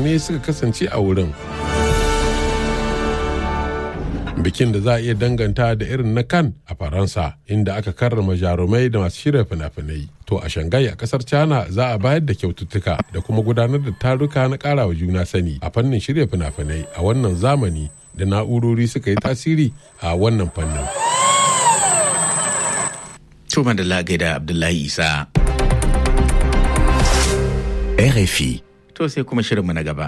ne suka kasance a wurin bikin da za a iya danganta da irin na kan a faransa inda aka karrama jarumai da masu shirya fina-finai to a shanghai a kasar china za a bayar da kyaututtuka da kuma gudanar da taruka na karawa juna sani a fannin shirya fina-finai a wannan zamani da na'urori suka yi tasiri a wannan fannin Tuma da lagai da Abdullahi Isa. RFI. To sai kuma shirinmu na gaba.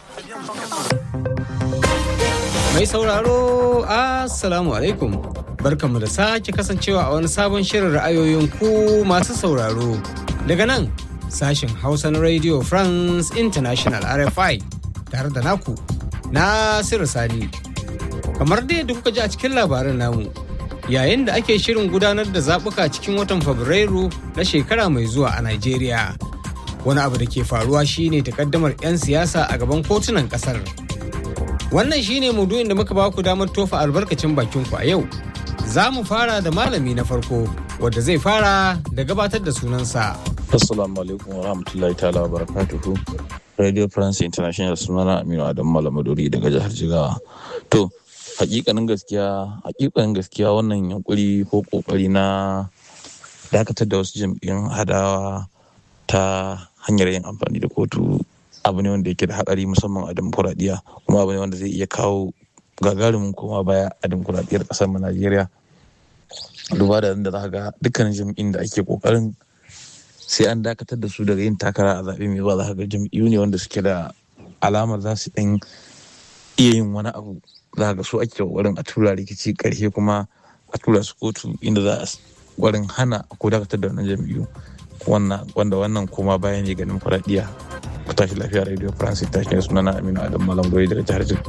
Mai sauraro, Assalamu alaikum. Barkanmu da sake kasancewa a wani sabon shirin ra'ayoyin ku masu sauraro. Daga nan, sashen Hausa na Radio France International RFI tare da naku, Nasiru Sani. Kamar dai da kuka ji a cikin labarin namu, yayin da ake shirin gudanar da zaɓuka cikin watan Fabrairu na shekara mai zuwa a Najeriya. Wani abu da ke faruwa shine takaddamar 'yan siyasa a gaban kotunan ƙasar. Wannan shine maudu'in da muka ba ku damar tofa albarkacin bakin ku a yau. Za mu fara da malami na farko wadda zai fara da gabatar da sunansa. Assalamu alaikum wa rahmatullahi ta'ala wa barakatuhu. Radio France International sunana Aminu Adam Malamadori daga jihar Jigawa. To, hakikanin gaskiya, hakikanin gaskiya wannan yunkuri ko kokari na dakatar da wasu jam'iyyun hadawa ta hanyar yin amfani da kotu abu ne wanda yake da haɗari musamman a demokuraɗiyya kuma abu ne wanda zai iya kawo gagarumin koma baya a demokuraɗiyyar ƙasar mu Najeriya. Duba da da za ga dukkanin jam'in da ake ƙoƙarin sai an dakatar da su daga yin takara a zaɓe mai zuwa za ga jam'iyyu ne wanda suke da alamar za su ɗan iya yin wani abu za ga su ake ƙoƙarin a tura rikici ƙarshe kuma a tura su kotu inda za a ƙoƙarin hana ko dakatar da wannan jam'iyyu wanda wannan koma baya ne ga demokuraɗiyya ku tashi lafiya radio france tashi ne sunana aminu adam malam goyi daga jihar jig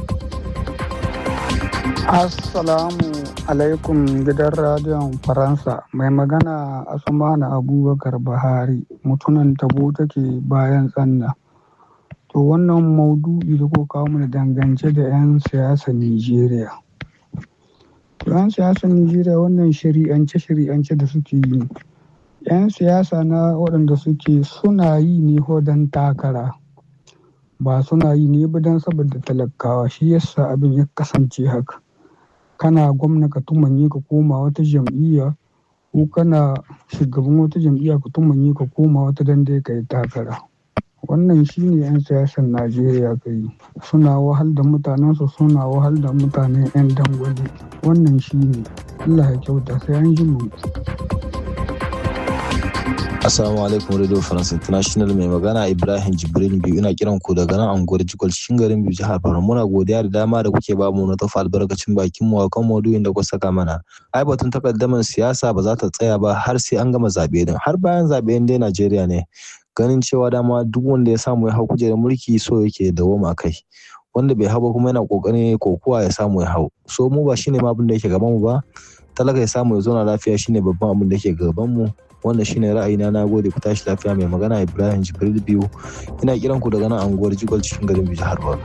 assalamu alaikum gidan radiyon faransa mai magana asumana abubakar bahari mutunan tabo take bayan tsanna to wannan maudu'i da ko kawo mana dangance da 'yan siyasa nigeria yan siyasa nigeria wannan shari'ance shari'ance da suke yi 'yan siyasa na waɗanda suke suna yi ne don takara ba suna yi ne ba don saboda talakawa shi yasa abin ya kasance haka kana gwamna ka tumanye ka koma wata jam'iyya ko kana shugaban wata jam'iyya ka tumanye ka koma wata dan dai ka yi takara wannan shine 'yan siyasan najeriya ka yi suna wahal da mutanensu suna wahal da mutanen 'yan dangwale wannan shine allah ya kyauta sai an ji mu Assalamu alaikum Radio France International mai magana Ibrahim Jibrin biyu ina kiran ku daga nan anguwar Jigol cikin garin biyu jihar Borno muna godiya da dama da kuke ba mu na tafa albarkacin bakin mu kan maudu'in da ku saka mana ai batun takaddaman siyasa ba za ta tsaya ba har sai an gama zabe din har bayan zabe dai Najeriya ne ganin cewa dama duk wanda ya samu ya hau kujerar mulki so yake dawoma kai wanda bai hau ba kuma yana kokarin kokuwa ya samu ya hau so mu ba shine ma abin da yake gaban mu ba talaka ya samu ya zauna lafiya shine babban abin da yake gaban mu wannan shine ra'ayina na gode ku tashi lafiya mai magana ibrahim jibril biyu ina kiran ku daga nan anguwar jigwal cikin garin jihar borno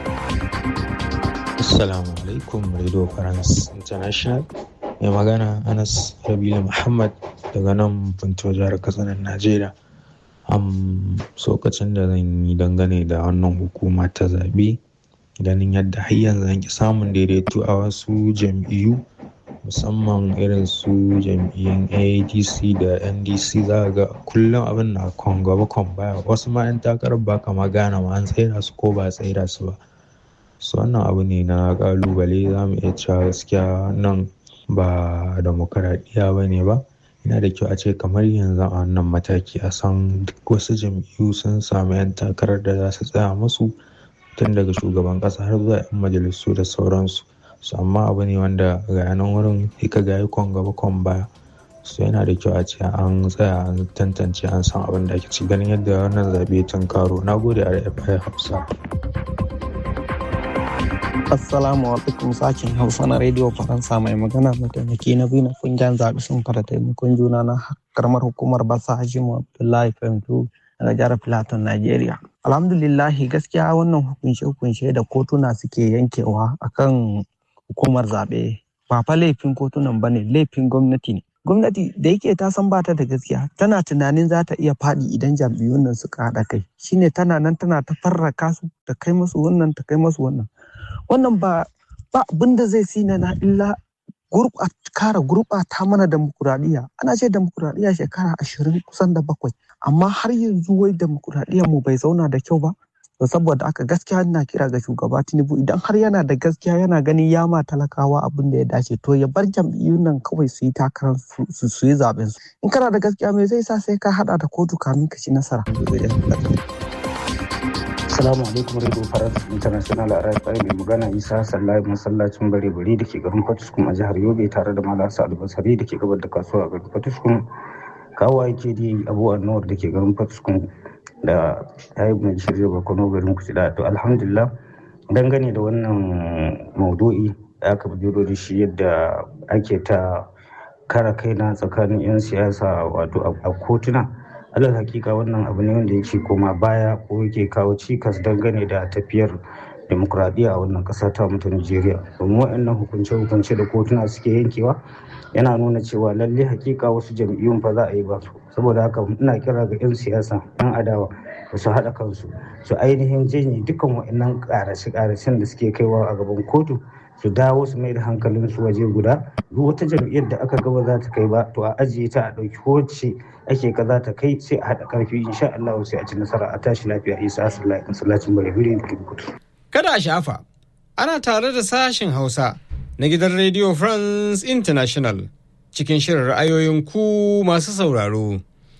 assalamu alaikum radio france international mai magana anas rabilu muhammad daga nan punto jihar katsinan najeriya am sokacin da zan yi dangane da wannan hukuma ta zaɓe ganin yadda har yanzu an ki samun daidaito a wasu jam'iyyu musamman irin su jam'iyyun adc da ndc za ga kullum abin na kon gaba kon baya wasu ma 'yan takarar ba kama gane ma an tsaida su ko ba tsaida su ba su wannan abu ne na kalubale za mu iya cewa gaskiya nan ba demokaradiyya ba ne ba yana da kyau a ce kamar yanzu a wannan mataki a san duk wasu jam'iyyu sun samu 'yan takarar da za su tsaya musu tun daga shugaban ƙasa har zuwa 'yan majalisu da sauransu su amma abu ne wanda ga yanan wurin hika ga yi kwan gaba kwan baya su yana da kyau a ce an tsaya an tantance an san abin da ake ci ganin yadda wannan zaɓe tun karo na gode a rfi hausa Assalamu alaikum sakin Hausa na Radio Faransa mai magana mataimaki na biyu na kungiyar zaɓe sun fara taimakon juna na karamar hukumar Basa Hajimu Abdullahi Femtu daga jihar Plateau, Najeriya. Alhamdulillahi gaskiya wannan hukunce-hukunce da kotuna suke yankewa akan hukumar zaɓe ba fa laifin kotunan ba ne laifin gwamnati ne gwamnati da yake ta san bata da gaskiya tana tunanin za ta iya faɗi idan jam'iyyun nan suka haɗa kai shine tana nan tana ta farraka su ta kai musu wannan ta kai musu wannan wannan ba ba abin da zai sina na illa kara gurɓata mana demokuraɗiyya ana ce demokuraɗiyya shekara ashirin kusan da bakwai amma har yanzu wai demokuraɗiyyar mu bai zauna da kyau ba to saboda haka gaskiya ina kira ga shugaba tinubu idan har yana da gaskiya yana ganin yama talakawa abin da ya dace to ya bar jam'iyyun nan kawai su yi takarar su su yi zaben su in kana da gaskiya me zai sa sai ka hada da kotu kamin ka ci nasara Assalamu alaikum Radio France International a RFI mai magana Isa Sallahi masallacin bare bare da ke garin Fatuskum a jihar Yobe tare da Malam Sa'adu Basari da ke gabar da kasuwa a garin Fatuskum kawo ake di Abu Anwar da ke garin Fatuskum da Tayyib mai shirya Bakono garin Kucida to alhamdulillah dangane da wannan maudu'i da aka bujiro da shi yadda ake ta kara kaina tsakanin 'yan siyasa wato a kotuna alal hakika wannan abu ne wanda yake koma baya ko yake kawo cikas dangane da tafiyar demokuraɗiyya a wannan ƙasa ta mu ta Najeriya domin waɗannan hukunce-hukunce da kotuna suke yankewa yana nuna cewa lalle hakika wasu jam'iyyun fa za a yi ba su saboda haka ina kira ga 'yan siyasa 'yan adawa da su haɗa kansu su ainihin janye dukkan waɗannan ƙarace-ƙaracen da suke kaiwa a gaban kotu su dawo su mai da hankalin su waje guda duk wata jam'iyyar da aka gaba za ta kai ba to a ajiye ta a ɗauki wacce ake ka za ta kai sai a haɗa ƙarfi insha Allah sai a ci nasara a tashi lafiya isa asalahi masallacin bare bare da kudu. Kada a shafa ana tare da sashen Hausa na gidan Radio France International cikin shirin ra'ayoyin ku masu sauraro.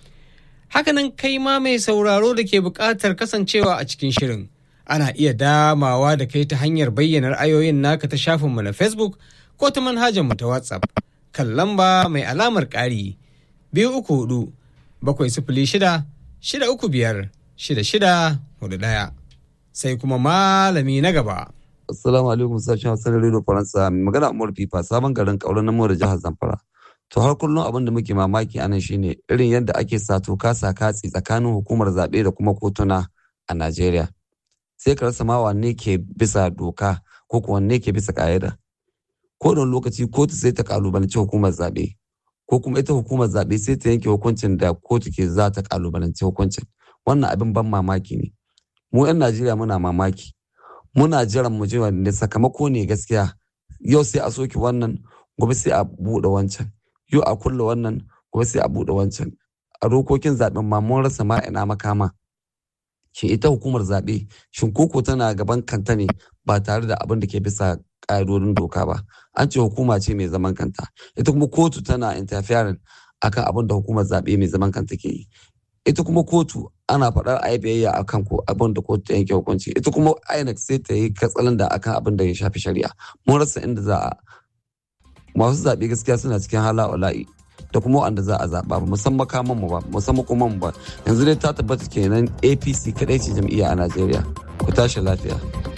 Hakanan kai ma mai sauraro da ke buƙatar kasancewa a cikin shirin. ana iya damawa da kai ta hanyar bayyana ra'ayoyin naka ta shafinmu na facebook ko ta manhajarmu ta whatsapp kan lamba mai alamar ƙari biyu uku hudu bakwai sifili shida shida uku biyar shida shida hudu ɗaya sai kuma malami na gaba. Assalamu alaikum sashen Hausa na Radio Faransa mai magana Umar Fifa sabon garin Kaura na Mura jihar Zamfara. To har kullum abin da muke mamaki anan shine irin yadda ake sato kasa katsi tsakanin hukumar zaɓe da kuma kotuna a Najeriya. sai ka rasa ma wanne ke bisa doka ko kuwa wanne ke bisa ƙa'ida ko da lokaci kotu sai ta kalubalanci hukumar zaɓe ko kuma ita hukumar zaɓe sai ta yanke hukuncin da kotu ke za ta kalubalanci hukuncin wannan abin ban mamaki ne mu 'yan najeriya muna mamaki muna jiran mu ji wanda sakamako ne gaskiya yau sai a soke wannan gobe sai a buɗe wancan yau a kulle wannan gobe sai a buɗe wancan a dokokin zaɓen ma mun rasa ma ina makama shin ita hukumar zaɓe shin koko tana gaban kanta ne ba tare da abin da ke bisa ƙa'idodin doka ba an ce hukuma ce mai zaman kanta ita kuma kotu tana interfering akan abin da hukumar zaɓe mai zaman kanta ke yi ita kuma kotu ana faɗar a yi biyayya akan ko abin da kotu ta yanke hukunci ita kuma INEC sai ta yi katsalan da akan abin da ya shafi shari'a mun rasa inda za a masu zaɓe gaskiya suna cikin hala wala'i da kuma wanda za a zaɓa ba musamman makaman mu ba musamman kuma mu ba yanzu dai ta tabbata kenan apc kadai ce jam'iyya a najeriya ku tashi lafiya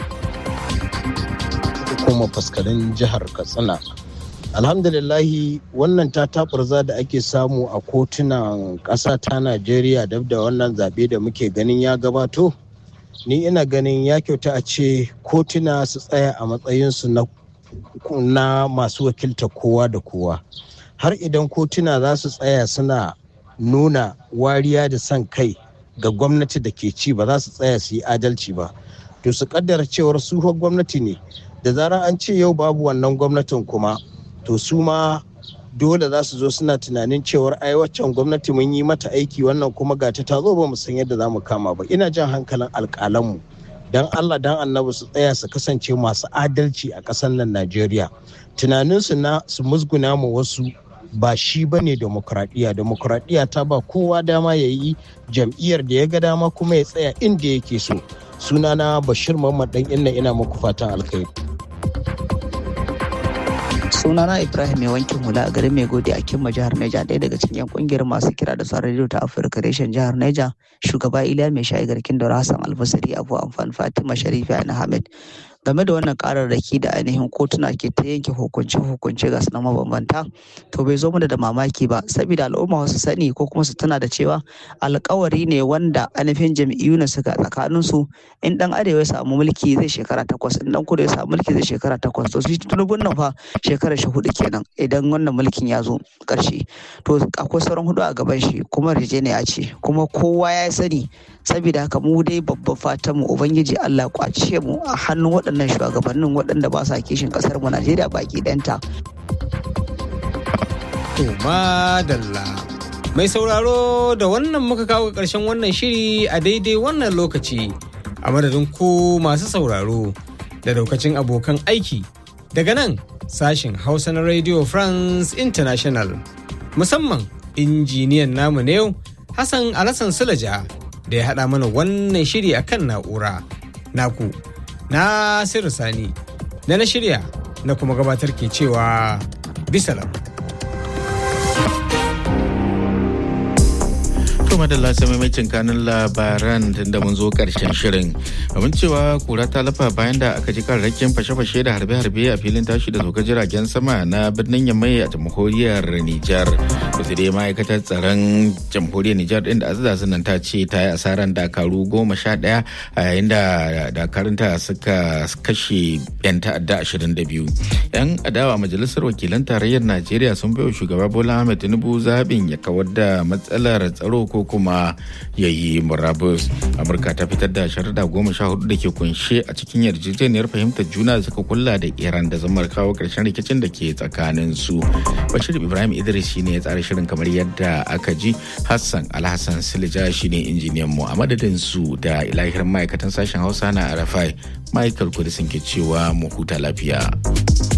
hukumar faskarin jihar katsina alhamdulillahi wannan ta taɓurza da ake samu a kotunan ƙasa ta najeriya dab da wannan zaɓe da muke ganin ya gabato ni ina ganin ya kyauta a ce kotuna su tsaya a matsayinsu na masu wakilta kowa da kowa har idan kotuna za su tsaya suna nuna wariya da son kai ga gwamnati da ke ci ba za su tsaya su yi adalci ba to su kaddara cewar su gwamnati ne da zarar an ce yau babu wannan gwamnatin kuma to su ma dole za su zo suna tunanin cewar ai waccan gwamnati mun yi mata aiki wannan kuma ga ta zo ba mu san yadda za mu kama ba ina jan hankalin alƙalanmu dan Allah dan annabi su tsaya su kasance masu adalci a ƙasar nan Najeriya tunaninsu na su musguna mu wasu ba shi ba ne demokuraɗiyya demokuraɗiyya ta ba kowa dama ya yi jam'iyyar da ya ga dama kuma ya tsaya inda yake so sunana bashir muhammad dan inna ina muku fatan alkhairi sunana ibrahim mai wankin hula a garin mai gode a kimma jihar neja ɗaya daga cikin yan kungiyar masu kira da sauran rediyo ta afirka reshen jihar neja shugaba iliya mai shayi garkin daura hassan albasari abu amfan fatima sharifi na hamid game da wannan kararraki da ainihin kotuna ke ta yanke hukunce-hukunce ga su na mabambanta to bai zo mana da mamaki ba saboda al'umma wasu sani ko kuma su tana da cewa alkawari ne wanda ainihin jam'iyyu na suka tsakanin su in dan arewa ya samu mulki zai shekara takwas in dan kudu ya samu mulki zai shekara takwas to shi tunubun nan fa shekara shi hudu kenan idan wannan mulkin ya zo karshe to akwai sauran hudu a gaban shi kuma rijeniya ce kuma kowa ya sani saboda haka mu dai babban fatan mu ubangiji Allah kwace mu a hannun waɗannan shugabannin waɗanda ba sa kishin ƙasar mu Najeriya baki ɗanta. To madalla. Mai sauraro da wannan muka kawo ƙarshen wannan shiri a daidai wannan lokaci a madadin ku masu sauraro da daukacin abokan aiki daga nan sashen Hausa na Radio France International musamman injiniyan namu na yau Hassan Alassan Sulaja da ya haɗa mana wannan shiri a kan na'ura. Naku, Nasiru Sani, da na shirya na kuma gabatar ke cewa bisalam. kuma da lasa maimacin kanun labaran da mun zo karshen shirin abin cewa kura ta lafa bayan da aka ji kararrakin fashe-fashe da harbe-harbe a filin tashi da zoka jiragen sama na birnin yamai a jamhuriyar nijar wasu dai ma'aikatar tsaron jamhuriyar nijar din da azaza nan ta ce ta yi asaran dakaru goma sha daya a yayin da dakarunta suka kashe yan ta'adda ashirin da biyu yan adawa majalisar wakilan tarayyar najeriya sun baiwa shugaba bola ahmed tinubu zaɓin ya kawar da matsalar tsaro ko kuma ya yi murabus amurka ta fitar da sharuɗa goma sha hudu da ke kunshe a cikin yarjejeniyar fahimtar juna da suka kulla da iran da zamar kawo ƙarshen rikicin da ke tsakanin su bashir ibrahim idris shine ya tsara shirin kamar yadda aka ji hassan alhassan silija shine injiniyan mu a madadin su da ilahir ma'aikatan sashen hausa na arafai michael kudisin ke cewa mu huta lafiya.